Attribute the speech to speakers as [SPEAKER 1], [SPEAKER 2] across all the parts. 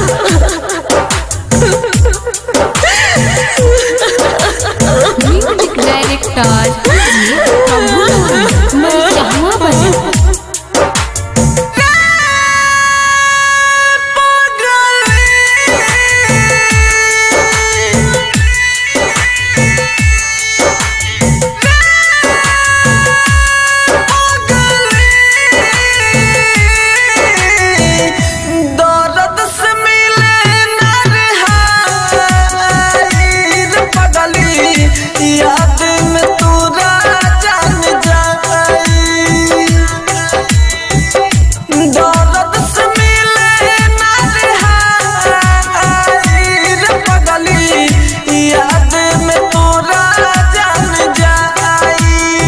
[SPEAKER 1] Music director प्रभु मैं चाहवा बजा
[SPEAKER 2] दर्द से मिले नरहाइर पगली याद में तू जान जाई दर्द से मिले नरहाइर पगली याद में तू जान जाई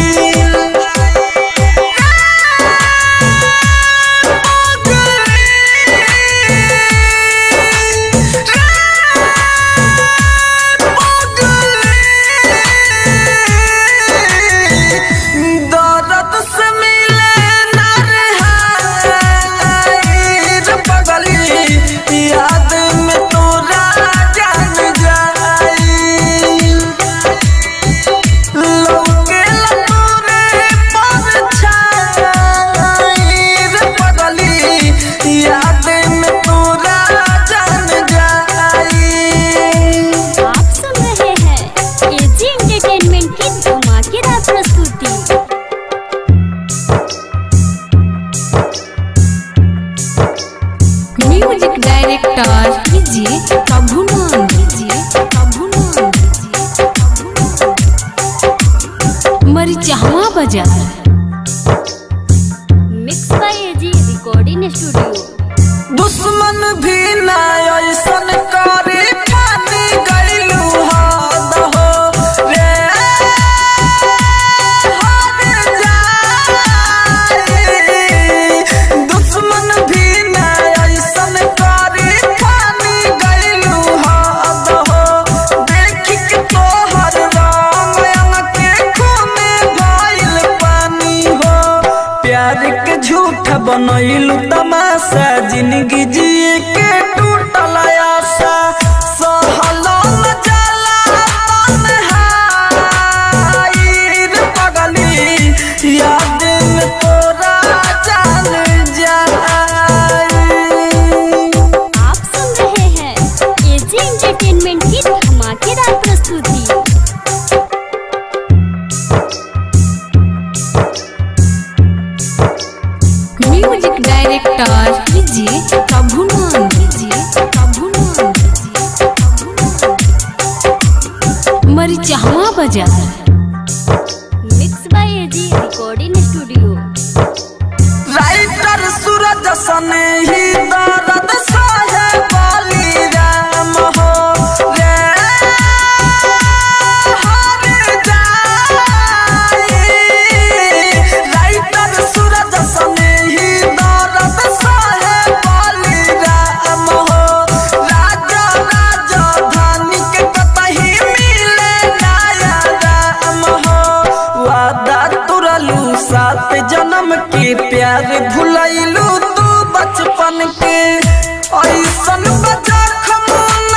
[SPEAKER 2] दर्द से मिले नरहाइर पगली याद में तोरा जान जाई लौकेला तोरे परछाईर पगली याद में तोरा जान जाई
[SPEAKER 3] आप सुन रहे हैं एजी एंटरटेनमेंट की धमाकेदार प्रस्तुति
[SPEAKER 1] म्यूजिक डायरेक्टर कीजिए प्रभु नाम कीजिए प्रभु नाम कीजिए प्रभु नाम। मरी चाहवा बजा
[SPEAKER 3] mix by AG recording studio
[SPEAKER 2] दुश्मन भी ना ऐसन करे पानी गईलू हद हो रे हद जाई दुश्मन भी ना ऐसन करे पानी गईलू हद हो देख के तोहर रंग अंग के खून भइल पानी हो प्यार के झूठ बनैलू तमाशा जिंदगी जिए के टूटल आशा सहलो न जाला तन्हाईर पगली याद में तोरा जान जाई
[SPEAKER 3] आप सुन रहे हैं एजी एंटरटेनमेंट की धमाकेदार प्रस्तुति
[SPEAKER 1] म्यूजिक डायरेक्टर कीजिए प्रभु नाम कीजिए प्रभु नाम कीजिए प्रभु नाम। मरी चाहवा बजा
[SPEAKER 3] mix by AG recording studio
[SPEAKER 2] writer Suraj सन ही दर्द सहे बाली राम हो रे हर जाई राइटर सूरज सन ही दर्द सहे बाली राम हो राजा राजा धानी के कतही मिले नया राम हो वादा तुरलू सात जन्म के प्यार भुलैलू तू बचपन के ऐसन बजखम न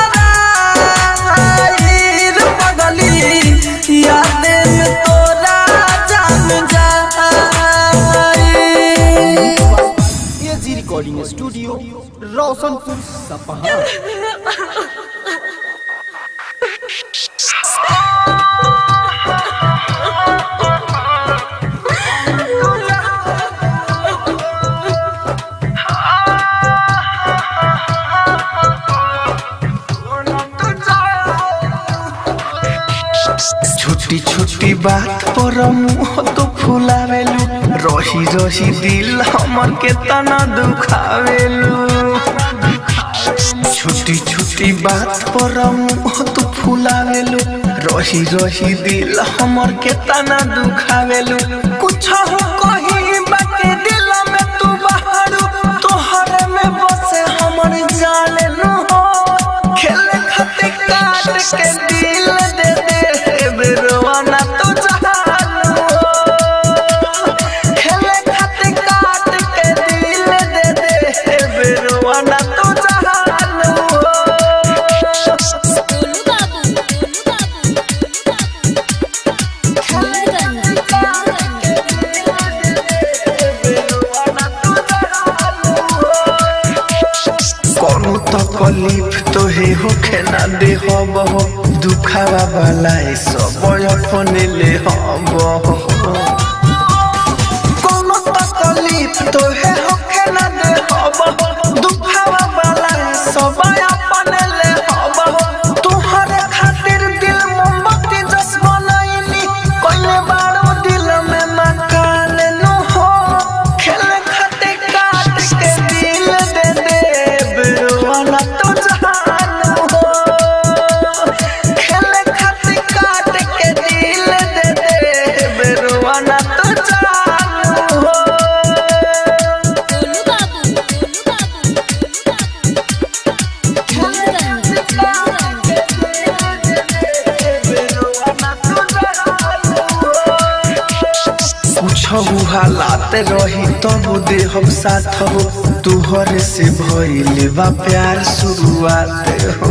[SPEAKER 2] भराईर पगली याद में तोरा जान जाई
[SPEAKER 4] एजी रिकॉर्डिंग स्टूडियो रोशनपुर सपहा
[SPEAKER 5] छोटी छोटी बात पर मुंह तो फुलावेलू रही रही दिल हमर के तना दुखावेलू छोटी छोटी बात पर मुंह तो फुलावेलू रही रही दिल हमर के तना दुखावेलू कुछ हो कहीं बाकी दिल में तू बाहरू तोहरे में बसे हमर जाने नु हो खेले खातिर काट के दिल दे दे बेरवाना तो जहानु हो खेले खातिर काट के दिल दे दे बेरवाना तो जहानु तकलीफ तोहे होखे ना दे हब दुखावा वाला सब अपने ले हब कोनो तकलीफ तोहे होखे ना दे हब दुखावा वाला सब अपने ले हब तोहरे खातिर दिल मोमबत्ती जस बनैली कोइले बारो दिल में मकान नु हो खेले खातिर काट के दिल दे दे बिरवाना तो जहान हो खेले खातिर काट के दिल दे दे बिरवाना तो जहान हो
[SPEAKER 3] गोलू बाबू गोलू बाबू
[SPEAKER 5] कुछ हालात रही तब दे हम साथ हो तुहरे से भइल बा प्यार शुरुआत हो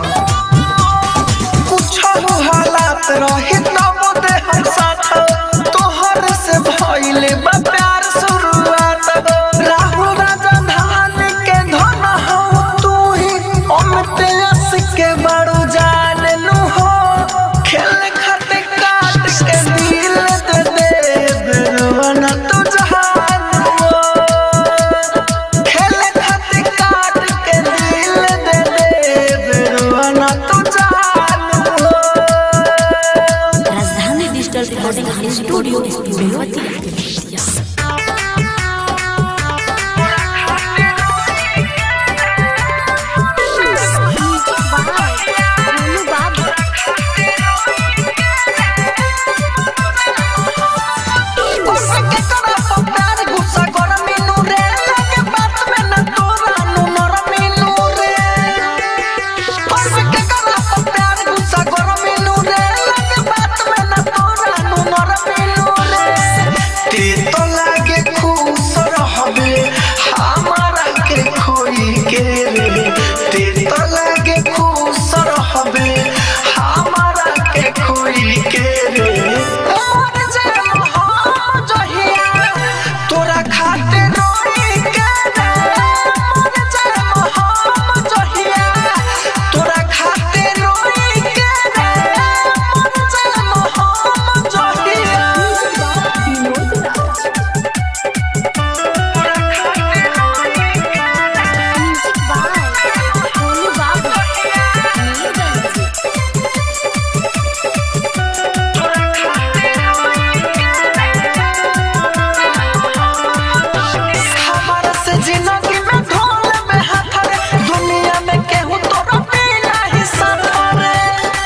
[SPEAKER 5] कुछ हालात रही तब दे हम साथ हो तुहरे से भइल बा प्यार शुरुआत हो राहु राजा धान के धन हो तू ही अमित यश के बड़ू जान नु हो खेल खाते काट के दिल दे दे बिरवाना तो जहान हो खेल खाते काट के दिल दे दे बिरवाना तो जहान हो
[SPEAKER 1] Rajdhani digital recording studio Belwatiya
[SPEAKER 3] Golu Babu
[SPEAKER 5] गुस्सा के करा तो प्यार गुस्सा कर मीनू रे लगे बात में न तोरा नु मर मीनू रे गुस्सा के करा तो प्यार गुस्सा कर मीनू रे लगे बात में न तोरा नु मर मीनू रे ते तो लागे खुश रहबे हमारा के खोई के रे ते तो लागे खुश रहबे हमारा के खोई के रे मोर जन्म हो जहिया तोरा खातिर रोई के रे मोर जन्म हो जहिया तोरा खातिर रोई के रे मोर जन्म हो जहिया
[SPEAKER 3] म्यूजिक बाय गोलू बाबू नीलगंज
[SPEAKER 5] हमारा से जिंदगी में ढोल में हाथ रे दुनिया में केहू तोरा बिना ही साथ रे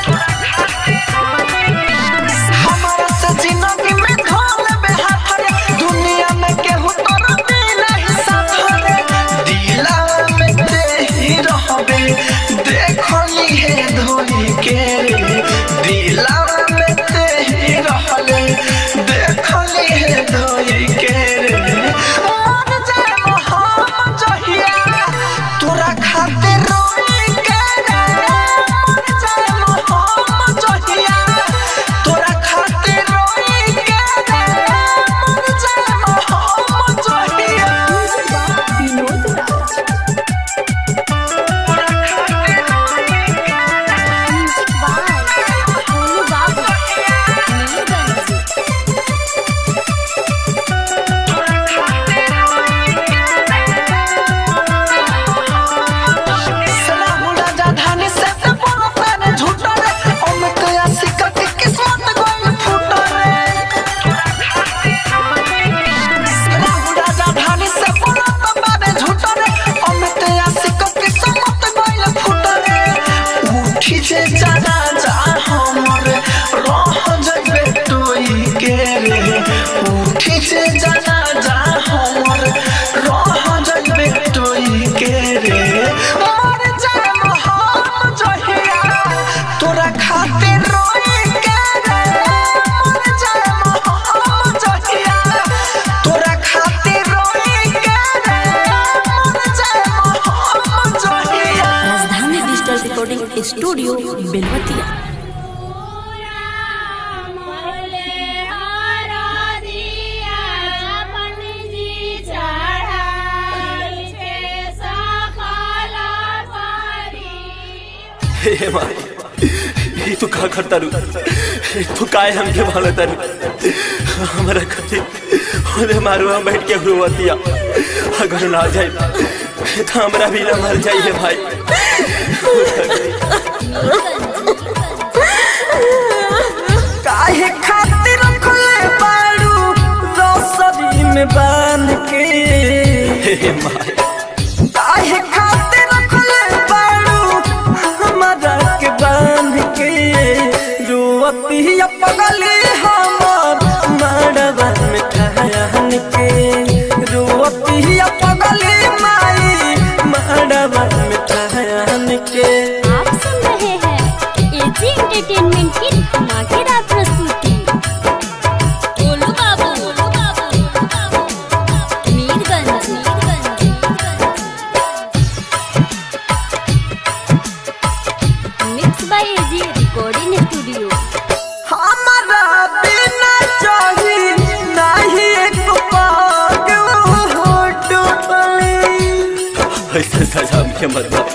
[SPEAKER 5] हमारा से जिंदगी में ढोल में हाथ रे दुनिया में केहू तोरा बिना ही साथ रे दिला में ते ही रहबे देखली है धोई के रे दिला में ते ही रहले देखली है धोई के रे मन जन्म हम जहिया तोरा खातिर रोई के रे मन जन्म हम जहिया तोरा खातिर रोई के रे मन जन्म हम जहिया
[SPEAKER 3] म्यूजिक बाय गोलू बाबू नीलगंज
[SPEAKER 5] सलाहु राजा धानी से ते बोलो ताने झूठा रे अमित आशिक के किस्मत गोल फूटा रे सलाहु राजा धानी से बोलो ताने झूठा रे अमित आशिक के किस्मत गोल फूटा रे उठी जे जाना जा हमर रह जइबे तोई के रे उठी जे जाना जा हमर रह जइबे तोई के रे मर जाम हम जहिया तोरा खातिर रोई के रे मर जाम हम जहिया तोरा खातिर रोई के रे मर जाम हम जहिया
[SPEAKER 1] राजधानी डिजिटल रिकॉर्डिंग स्टूडियो बेलवतिया
[SPEAKER 3] चढ़ाई के सखला
[SPEAKER 6] हे माई ये तू का करता रू तू काय हमके भाला तारू हमारा कथी होले मारू हम बैठ के हुआतिया अगर ना जाए तो हमरा भी ना मर जाइए भाई
[SPEAKER 2] काहे खातिर रखले बाड़ू रसरी में बांध के
[SPEAKER 6] हे माई
[SPEAKER 2] काहे खातिर रखले बाड़ू हमारा के बांध के रुअती पगली हमर मड़वा में ठहन के रुअती पगली माई मड़वा में ठहन के
[SPEAKER 3] आप सुन रहे हैं एजी एंटरटेनमेंट की धमाकेदार प्रस्तुति Golu Babu Golu Babu Mirganj mix by AG recording studio
[SPEAKER 2] हमारा बिना चाही नहीं एक पाग हो डोली
[SPEAKER 6] ऐसे सजा के मत दो।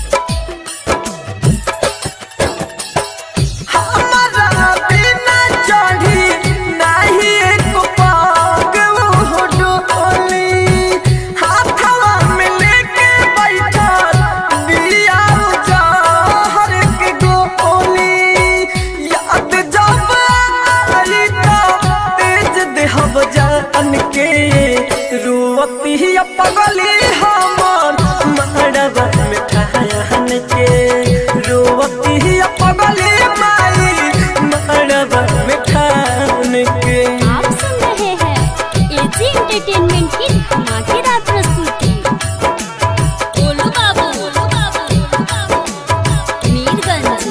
[SPEAKER 2] हमारा बिना चाही नहीं एक पाग हो डोली हाथवा में लेके बैठा दिया जहर के गोली याद जब आई तो तेज देहब जान के रुअती पगली हमर मड़वा में ठहन के रुअती पगली माई मड़वा में ठहन के
[SPEAKER 3] आप सुन रहे हैं एजी एंटरटेनमेंट की धमाकेदार प्रस्तुति Golu Babu Golu Babu Mirganj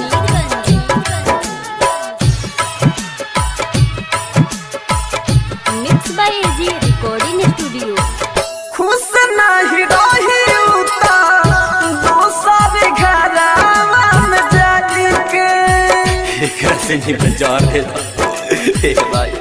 [SPEAKER 3] mix by AG recording studio
[SPEAKER 2] खुश नहीं रही उता दोसर घरवा में जाके
[SPEAKER 6] एकरा से नहीं बचा दे हे भाई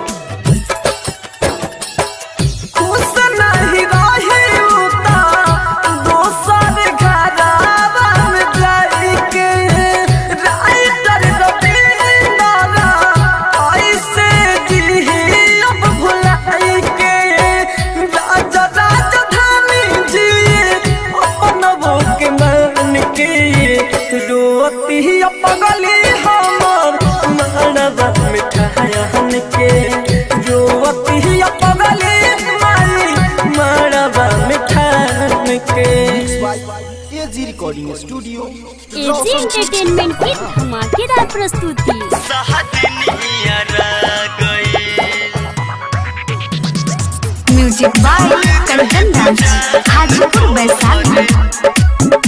[SPEAKER 2] खुश नहीं रही उता दोसर घरवा में जाके राइटर रविंदर ऐसे जी अब भुलाई के राजा राजधानी जी अपन वो के मान के रोती पगली हमर मड़वा में ठहन के रोती पगली माई मड़वा में ठहन के
[SPEAKER 4] AG recording studio
[SPEAKER 3] AG entertainment की धमाकेदार प्रस्तुति
[SPEAKER 1] music by Kanchan dance Hajipur Vaishali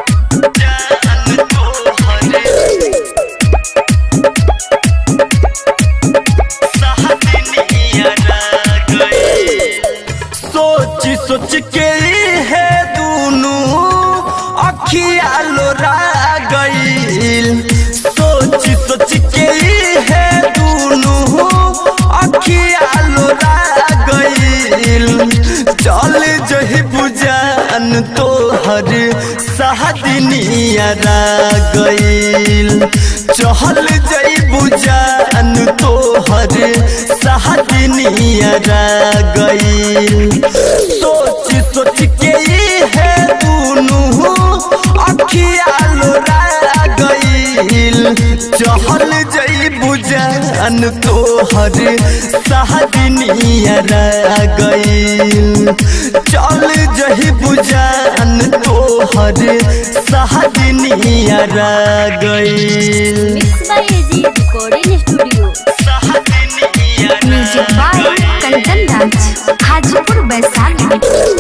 [SPEAKER 2] सोच सोच के है दोनों अखिया लोरा गईल सोच सोच के है दोनों अखिया लोरा गईल चल जही बुजान तोहर सहदनिया गईल चहल जई बुजान तोहर सहदनिया गईल सोच सोच के है दोनों अखिया लोरा गईल चहल जई बुजान तोहर सहदनिया गईल चल जही बुजान तोहर सहदनिया गईल
[SPEAKER 3] mix by AG recording studio
[SPEAKER 1] music by Kanchan dance Hajipur Vaishali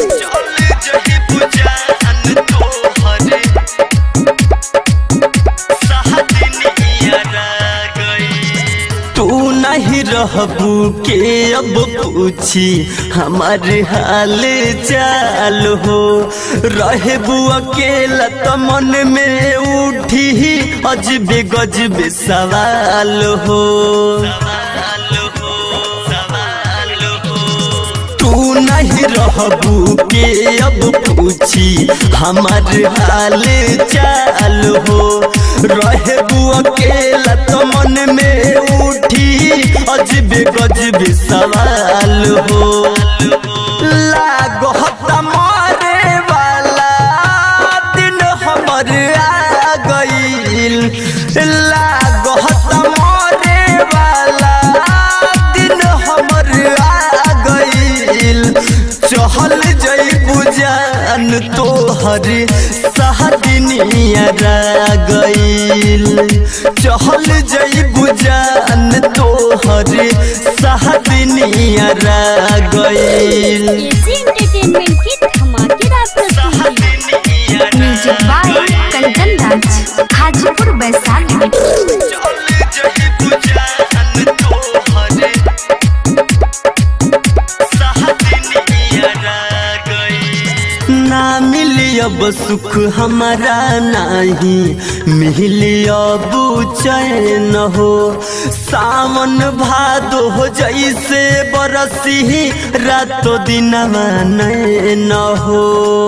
[SPEAKER 2] तू नहीं रहबू के अब पूछी हमारे हाल चाल हो रहबू अकेला तो मन में उठी अजबे गजबे सवाल हो तू
[SPEAKER 7] नहीं रहबू के अब पूछी हमार हाल चाल हो रहबू अकेला तो मन में उठी अजबे गजबे सवाल हो लागो हत्ता मारे वाला दिन हमर आ गईल लागो हत्ता मारे वाला दिन हमर आ गईल चहल जईबू जान तोहर सहदनिया गईल चहल जईबू जान तोहर सहदनिया गईल
[SPEAKER 3] एजी एंटरटेनमेंट की धमाकेदार प्रस्तुति
[SPEAKER 1] म्यूजिक बाय कंचन राज हाजीपुर वैशाली
[SPEAKER 7] ना मिली अब सुख हमारा नहीं मिली अब चैन हो सावन भादो हो जैसे बरसी रातो दिन न हो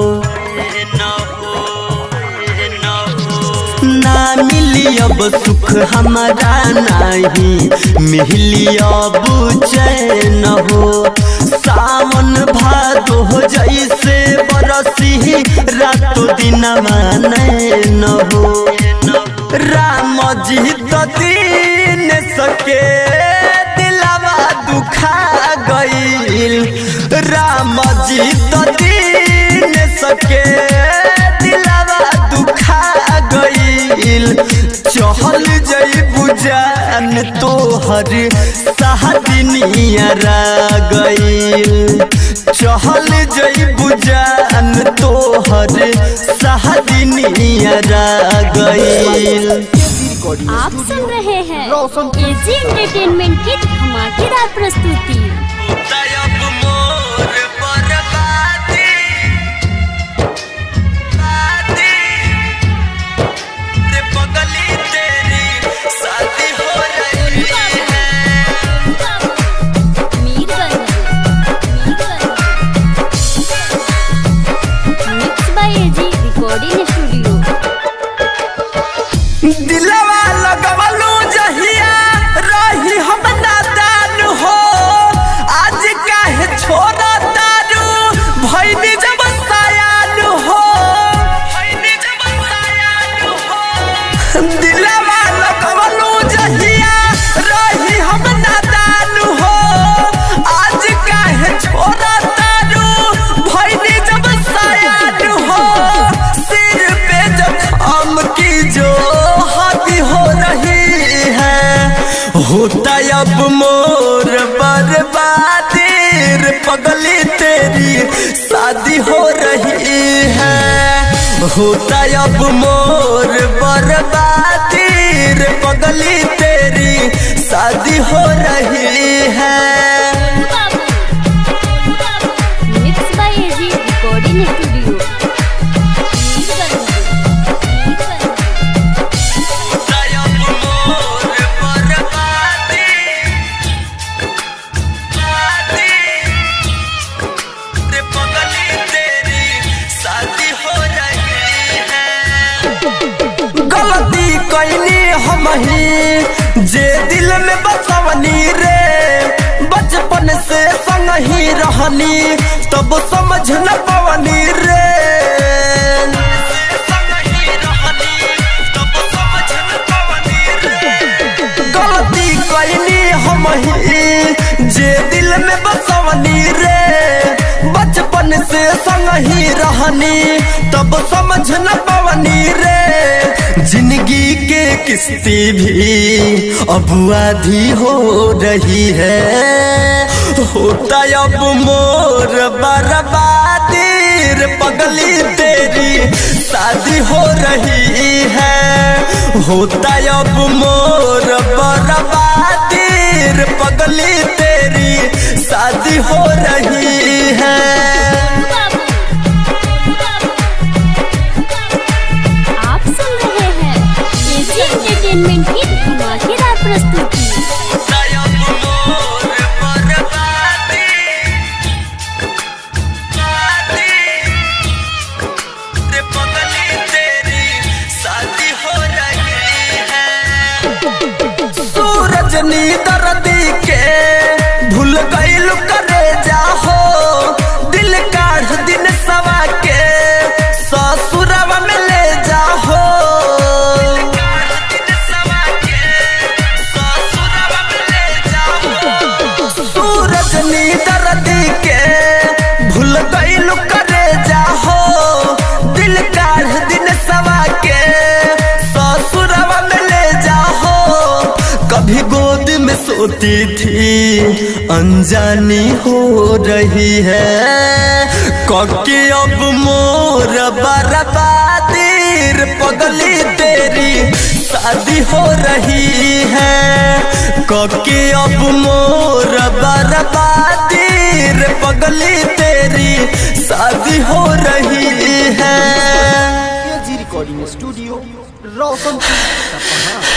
[SPEAKER 7] ना मिली अब सुख हमारा नहीं मिली अब चैन हो सावन भादो हो जैसे बरसी रातो दिन न हो राम जी तो दीन सके दिलावा दुखा गईल राम जी तो दीन सके दिलावा दुखा गईल चहल जईबू जान तोहर सहदनिया गईल चहल जईबू जान तोहर सहदनिया गईल
[SPEAKER 3] आप सुन रहे हैं एजी एंटरटेनमेंट की धमाकेदार प्रस्तुति
[SPEAKER 7] तयब मोर बर्बादी बादी रे पगली तेरी शादी हो रही है
[SPEAKER 3] mix by AG recording studio
[SPEAKER 2] दिलवा लगवलू जहिया रही हम नादान हो आज काहे छोड़ा तारू भैनी जब सयान हो भैनी जब सयान हो दिलवा लगवलू जहिया रही हम नादान हो आज काहे छोड़ा तारू भैनी जब सयान हो सिर पे जब की जो हाथी हो रही है
[SPEAKER 7] होता अब मोर बर्बादी रे पगली तेरी शादी हो रही है होता अब मोर बर्बादी रे पगली तेरी शादी हो रही है
[SPEAKER 3] mix by AG recording studio
[SPEAKER 2] गलती कैनी हम ही जे दिल में बसवनी रे बचपन से संग ही रहनी तब समझ न पवनी रे गलती कैनी हम ही जे दिल में बसवनी रे बचपन से संग ही रहनी तब समझ न पवनी रे जिंदगी के किस्ती भी अब आधी हो रही है होता अब मोर बर्बादी रे पगली तेरी शादी हो रही है होता अब मोर बर्बादी रे पगली तेरी शादी हो रही है
[SPEAKER 3] आप सुन रहे हैं एजी एंटरटेनमेंट की धमाकेदार प्रस्तुति
[SPEAKER 2] सोती थी अनजानी हो रही है कके अब मोर बर्बादीर पगली तेरी शादी हो रही है कके अब मोर बर्बादीर पगली तेरी शादी हो रही है
[SPEAKER 4] जी रिकॉर्डिंग स्टूडियो रोशनपुर सपहा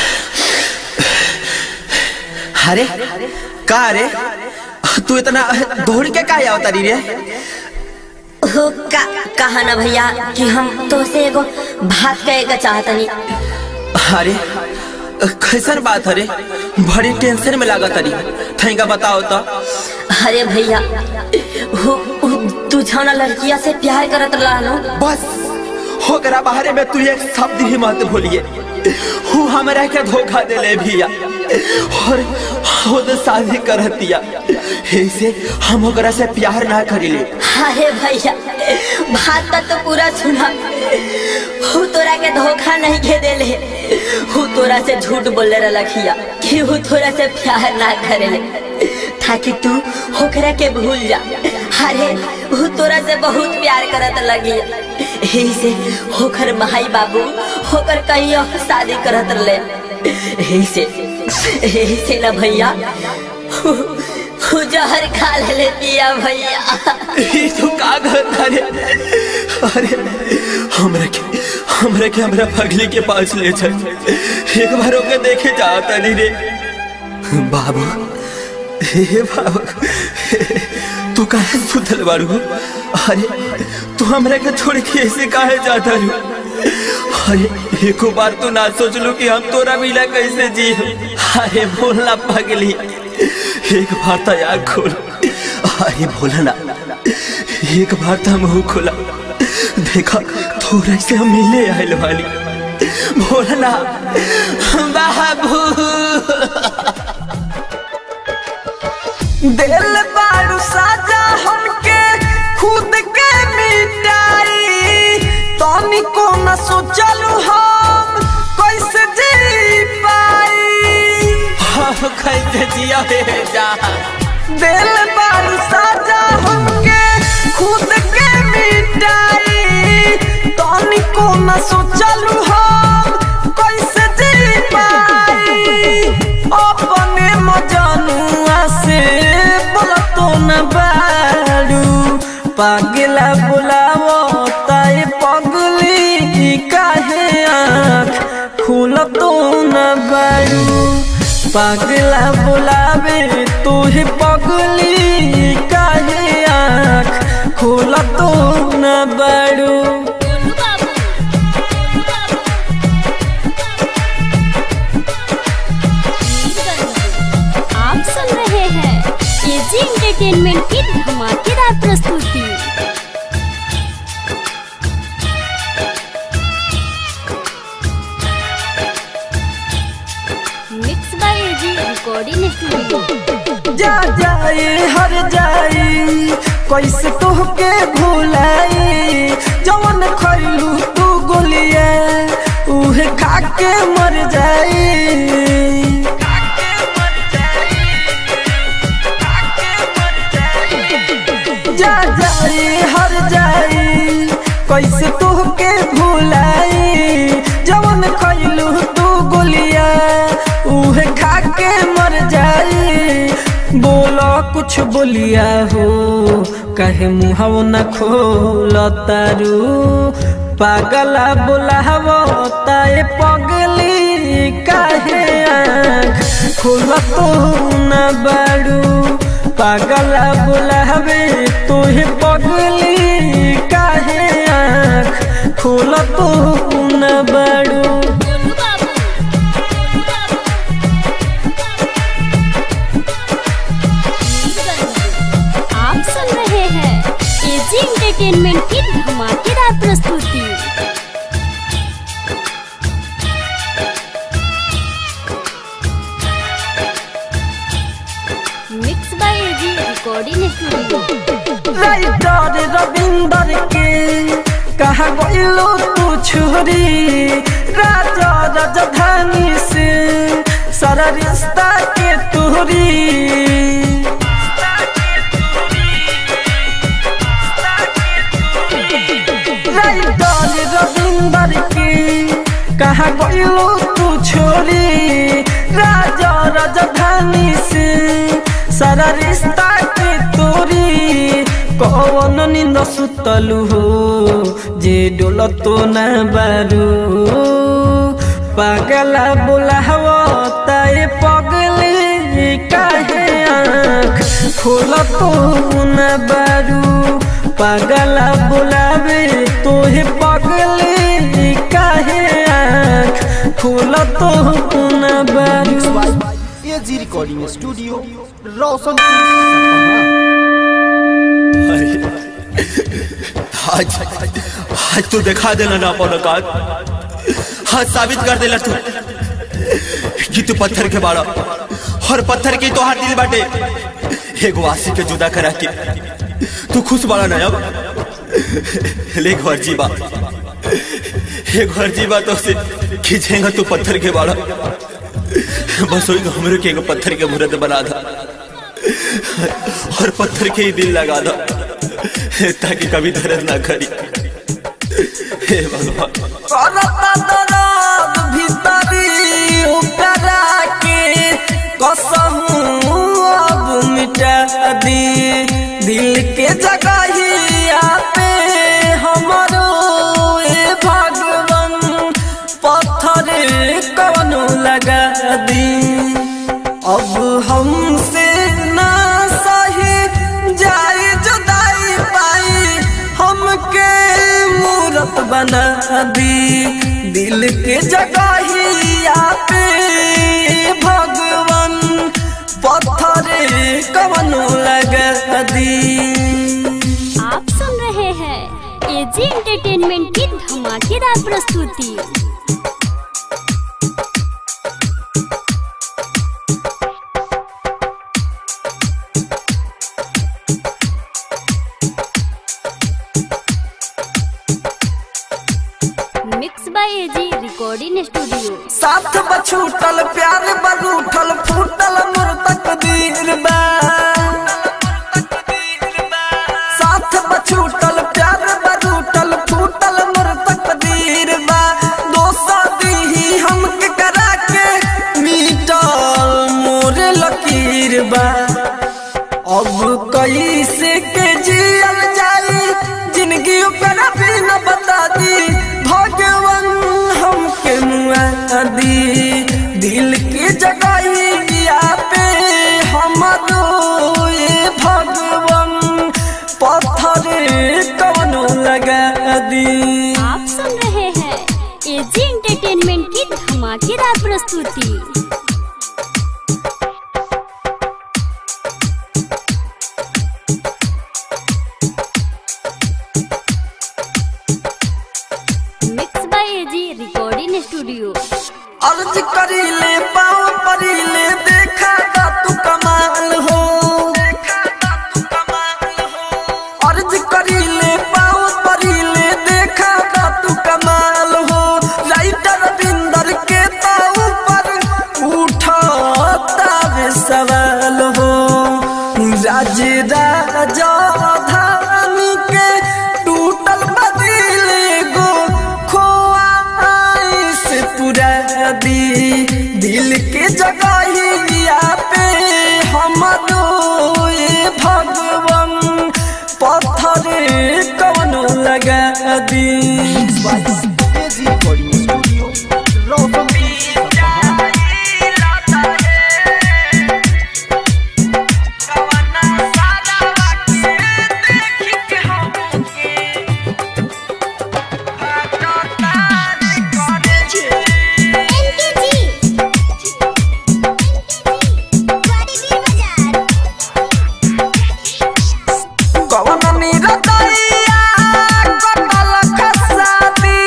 [SPEAKER 2] अरे का रे तू इतना दौड़ के का आवता री रे
[SPEAKER 8] हो का कहा ना भैया कि हम तो से एगो बात कहे के चाहतनी
[SPEAKER 2] अरे कैसन बात अरे बड़ी टेंशन में लागत अरे थैंका बताओ तो
[SPEAKER 8] अरे भैया हो हो, तू छाना लड़किया से प्यार करत रहलो
[SPEAKER 2] बस होकरा बाहरे में तू एक शब्द ही मत भूलिए हूँ हमरा के धोखा दे ले भैया और खुद शादी करतिया ऐसे हम ओकरा से प्यार ना करिले
[SPEAKER 8] अरे भैया बात तो, तो पूरा सुना हु तोरा के धोखा नहीं के देले हु तोरा से झूठ बोले रखिया कि हु तोरा से प्यार ना करेले ताकि तू होकरा के भूल जा अरे हु तोरा से बहुत प्यार करत लगी यही से होकर भाई बाबू होकर कहीं और शादी करत ले यही से यही से ना भैया हु, हु जहर खा ले पिया भैया
[SPEAKER 2] ई तू का करता रे अरे हमरा के हमरा के हमरा पगली के पास ले चल एक बार ओके देखे जाता नहीं रे बाबू हे बाबू तू काहे सुतल बारू अरे तू हमरा के छोड़ के ऐसे काहे जाता रू अरे एको बार तो ना सोच लू कि हम तोरा मिला कैसे जी अरे बोलना पगली एक बार तो यार खोल अरे बोलना एक बार तो मुंह खोला देखा थोड़ा से हम मिले आयल वाली बोलना बाबू
[SPEAKER 5] दिल बारू साजा हमके खुद के मिटाई तनी को न सोचलू हम कैसे जी पाई
[SPEAKER 2] हम कैसे जिया हे जा
[SPEAKER 5] दिल बारू साजा हमके खुद के मिटाई तनी को न सोचलू हम कैसे जी पाई अपने मजनुआ से बोलतो न बारू पागला बुलावो ताई पगली काहे आँख खुलतो न बारू पागला बुलावे तू ही पगली काहे आँख खुलतो न बारू
[SPEAKER 3] आप सुन रहे हैं एजी एंटरटेनमेंट की धमाकेदार प्रस्तुति mix by AG recording studio
[SPEAKER 5] जा जाए हर जाई कैसे तोहके भुलाई जवन खैलू तू गोलिया उहे खा के मर जाई जा जाए हर जाई कैसे तोहके भुलाई जवन खैलू तू गोलिया उहे खा के मर जाई बोलो कुछ बोलिया हो कहे मुहाव न खोल तारू पागला बोलावो ताए पगली काहे आँख खोल तो न बारू पागला बोलावे तुहे पगली काहे आँख खोल तो न बारू
[SPEAKER 3] आप सुन रहे हैं एजी एंटरटेनमेंट की धमाकेदार प्रस्तुति mix by AG recording studio
[SPEAKER 5] writer Ravinder के कहा गइलो तू छोरी राजा राजधानी से सारा रिश्ता के तू
[SPEAKER 2] तूरी राइटर रविंदर की कहा गइलो तू छोरी राजा राजधानी से सारा रिश्ता के तोरी कौन निंद सुतलु हो जे डोल तो न बारू पागला बोलावो ताए पगले काहे आँख खोल तो न बारू पागला बुलावे तोहे पगले काहे आँख खोल तो न बारू
[SPEAKER 4] एजी रिकॉर्डिंग स्टूडियो रोशनपुर सपहा
[SPEAKER 6] आज आज तू दिखा देना ना अपन औकात हाँ साबित कर देला तू कि तू पत्थर के बाड़ा और पत्थर की तो दिल बाटे एगो आशी के जुदा करा के तू खुश बाड़ा ना अब ले घर जीवा एक घर जीवा तो से खींचेगा तू पत्थर के बाड़ा बस वही हमरे के एगो पत्थर के मूर्त बना था और पत्थर के ही दिल लगा दो ताकि कभी दर्द ना करी हे भगवान
[SPEAKER 2] करता दर्द भीतरी उपरा के कसहूँ अब मिटा दी दिल के जगहिया पे हमरो ए भगवान पत्थर कवनो लगा दी अब हमसे ना सही जाए जुदाई पाई हमके मूरत बना दी दिल के जगहिया पे भगवान पत्थर कवनो लगा दी
[SPEAKER 3] आप सुन रहे हैं एजी एंटरटेनमेंट की धमाकेदार प्रस्तुति mix by AG recording studio
[SPEAKER 2] साथ बछूटल प्यार बरूठल फूटल मोर तकदीर बा साथ बछूटल प्यार बरूठल फूटल मोर तकदीर बा दोसा दीही हमके करा के मीटल मोर लकीर बा अब कैसे के जियल जाई जिंदगी ओकरा भी न बता दी भगवान हमके मुआ दी दिल के जगहिया पे हमरो ये भगवान पत्थर कवनो लगा दी
[SPEAKER 3] आप सुन रहे हैं एजी एंटरटेनमेंट की धमाकेदार प्रस्तुति mix by AG recording studio
[SPEAKER 2] अर्ज करीले पाँव परीले देखा दा तू कमाल हो अर्ज करीले पाँव परीले देखा दा तू कमाल हो राइटर बिंदर के ता ऊपर उठाता वे सवाल हो राज राजा धानी के टूटल बदिल गो खोआ से पूरा दी दिल के जगहिया पे हमरो ये भगवान पत्थर कवनो लगा दी
[SPEAKER 4] AG recording studio Roshanpur Sapaha
[SPEAKER 2] कवन निरतैया कटल खसाती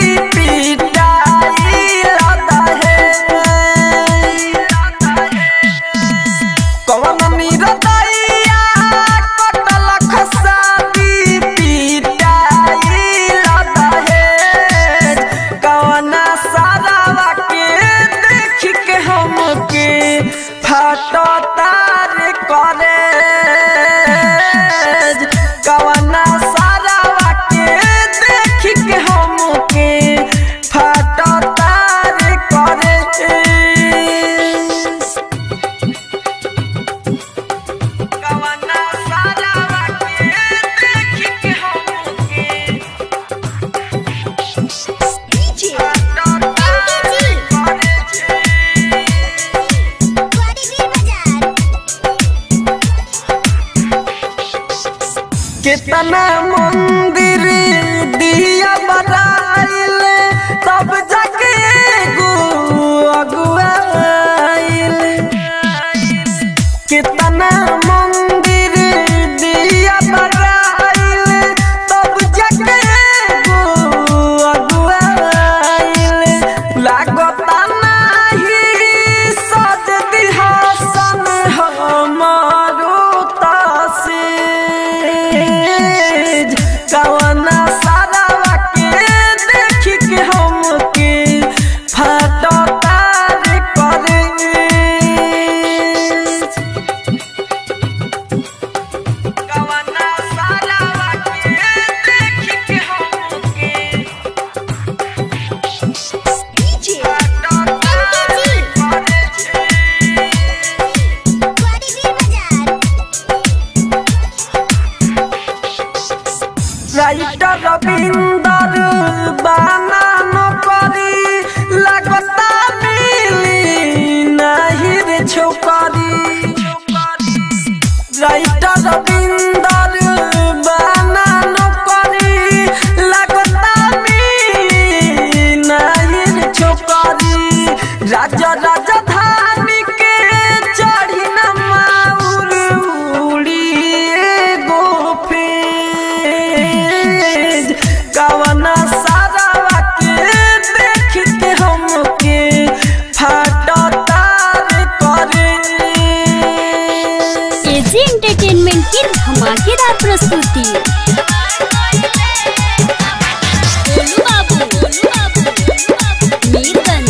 [SPEAKER 2] कितना मंदिर दिया बनाइल तब जाके गो अगुआइल कितना मंदिर दिया बनाइल तब जाके गो अगुआइल लागता नाही सज दिहासन हमारो तासीज कवना सारावा के देख के हमके फटता रे करे कवना सारावा के देख के हमके রাইটার রবীন্দর বানানো করি লাগতা মিলি নাহি রে ছোকরি রাইটার রবীন্দর বানানো করি লাগতা মিলি নাহি রে ছোকরি রাজা রাজা ধানি কে চढ़ी न माउर उड़िए गोफेज कवना सारावा के देख के हमके फटता रे करे
[SPEAKER 3] एजी एंटरटेनमेंट की धमाकेदार प्रस्तुति गोलू बाबू गोलू बाबू मीरगंज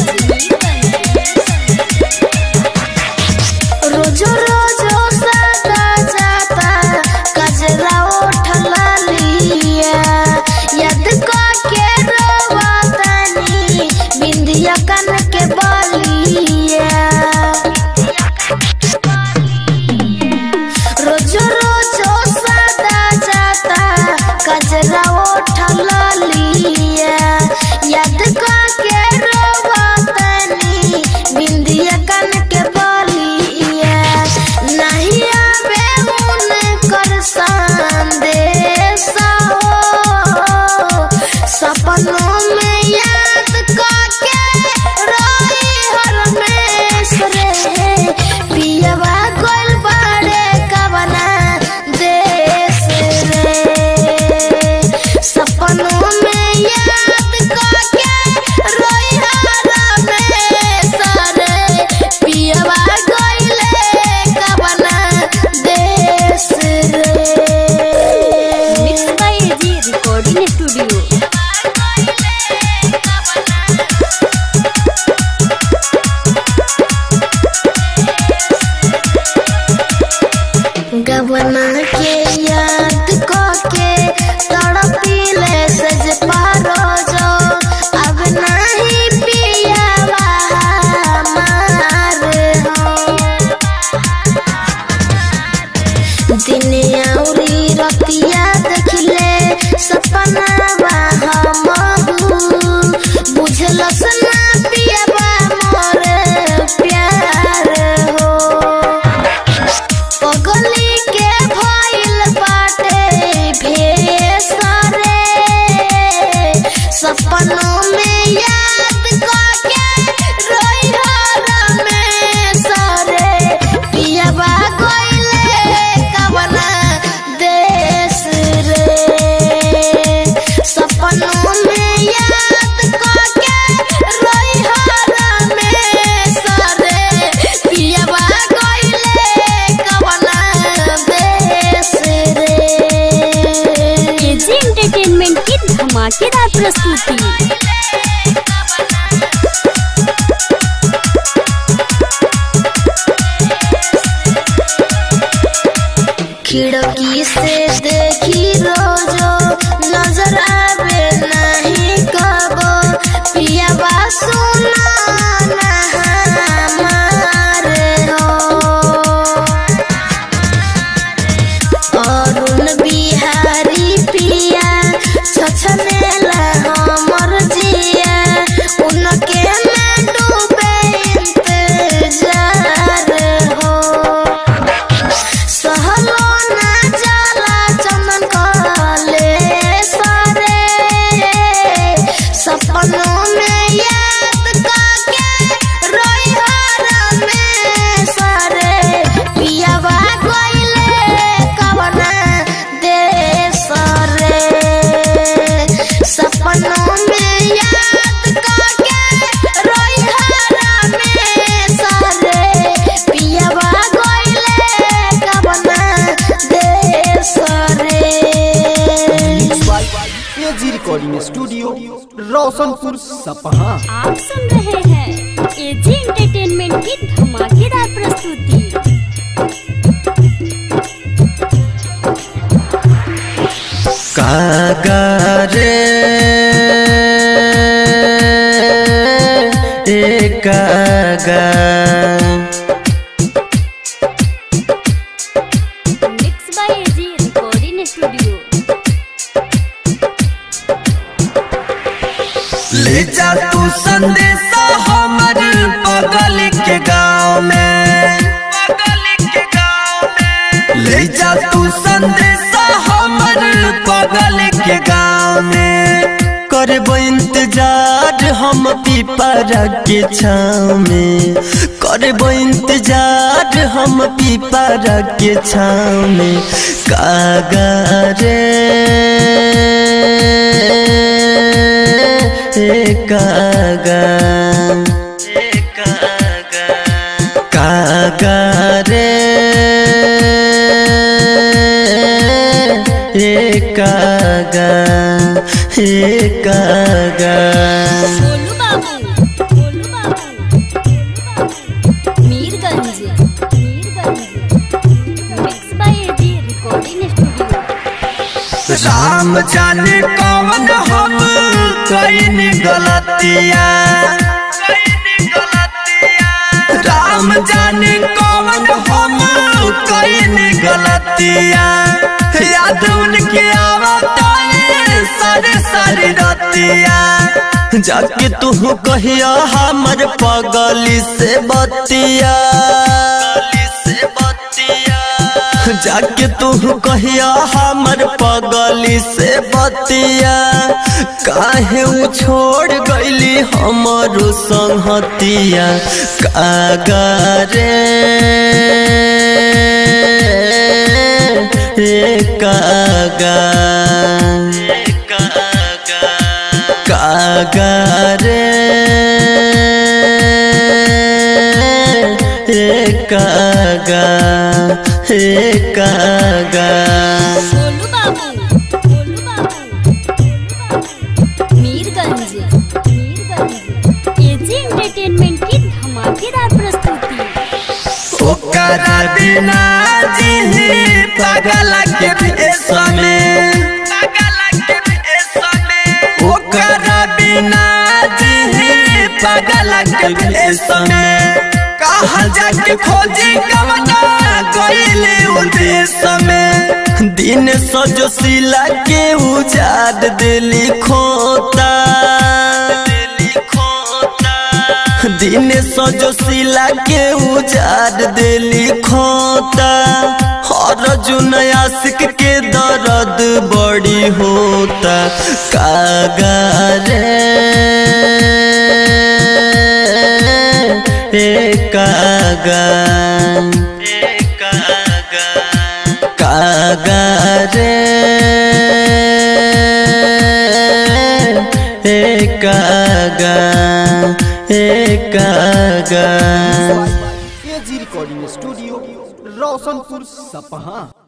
[SPEAKER 9] रोजो रोजो सदा जाता कजरा उठला लिया यद को के रोवतनी बिंदिया कन के बलिया रोजो रोजो सदा जाता कजरा उठला लिया यद को के रोवतनी बिंदिया कन के बलिया नहीं आवे उन कर संदेश हो सपनों में याद करके रोई हर में रे पियवा गोल बड़े कवना देश रे सपनों में याद करके रोई हर में सरे पियवा गोइले कवना देश रे
[SPEAKER 3] mix by AG recording studio
[SPEAKER 9] गबना के याद को के तड़पीले सज पारो जो अब नहीं पियावा हमार हो दिन औरी रतिया देखले सपना हम बुझलस ना पियावा मोर प्यार हो पगली के भइल बाटे भेसरे सपनों में याद करके रोई हर में सरे पियबा गइले कवना देश रे सपनों में याद करके रोई हर में सरे पियबा गइले कवना देश रे
[SPEAKER 3] एजी एंटरटेनमेंट की धमाकेदार प्रस्तुति
[SPEAKER 4] रोशनपुर सपहा
[SPEAKER 3] आप सुन रहे हैं एजी एंटरटेनमेंट की धमाकेदार प्रस्तुति
[SPEAKER 2] कागारे ए कागा
[SPEAKER 3] mix by AG recording studio
[SPEAKER 2] ले जा तू संदेशा हमर बगल के गांव में ले जा तू संदेशा हमर बगल के गांव में करबो इंतजार हम पीपरा के छाव में करबो इंतजार हम पीपरा के छाव में कागा रे ए कागा कागा रे ए कागा ए कागा
[SPEAKER 3] Golu Babu Golu Babu Mirganj Mirganj mix by AG recording studio
[SPEAKER 2] Ram जाने कौन हम कईन गलतिया राम जाने कौन हम कईन गलतिया याद उनके आवता है सारे सारे रतिया जाके तू कहिया हमर पगली से बतिया से बतिया जाके तू कहिया हमर पगली से बतिया काहे उ छोड़ गईली हमरो संहतिया कागा रे ए कागा कागा रे ए कागा ए कागा
[SPEAKER 3] गोलू बाबू गोलू बाबू मीरगंज मीरगंज एजी एंटरटेनमेंट की धमाकेदार प्रस्तुति
[SPEAKER 2] ओकरा बिना जी पागल के भेष में ओकरा बिना जी पागल के भेष में कहा जाके खोजी कवना गईले उदेश में दिन सजो सिला के उजाड़ दिली खोता दिन सजो सिला के उजाड़ दिली खोता हर जुन आशिक के दर्द बड़ी होता कागा रे ए कागा कागा रे ए कागा ए कागा
[SPEAKER 4] एजी रिकॉर्डिंग स्टूडियो रोशनपुर सपहा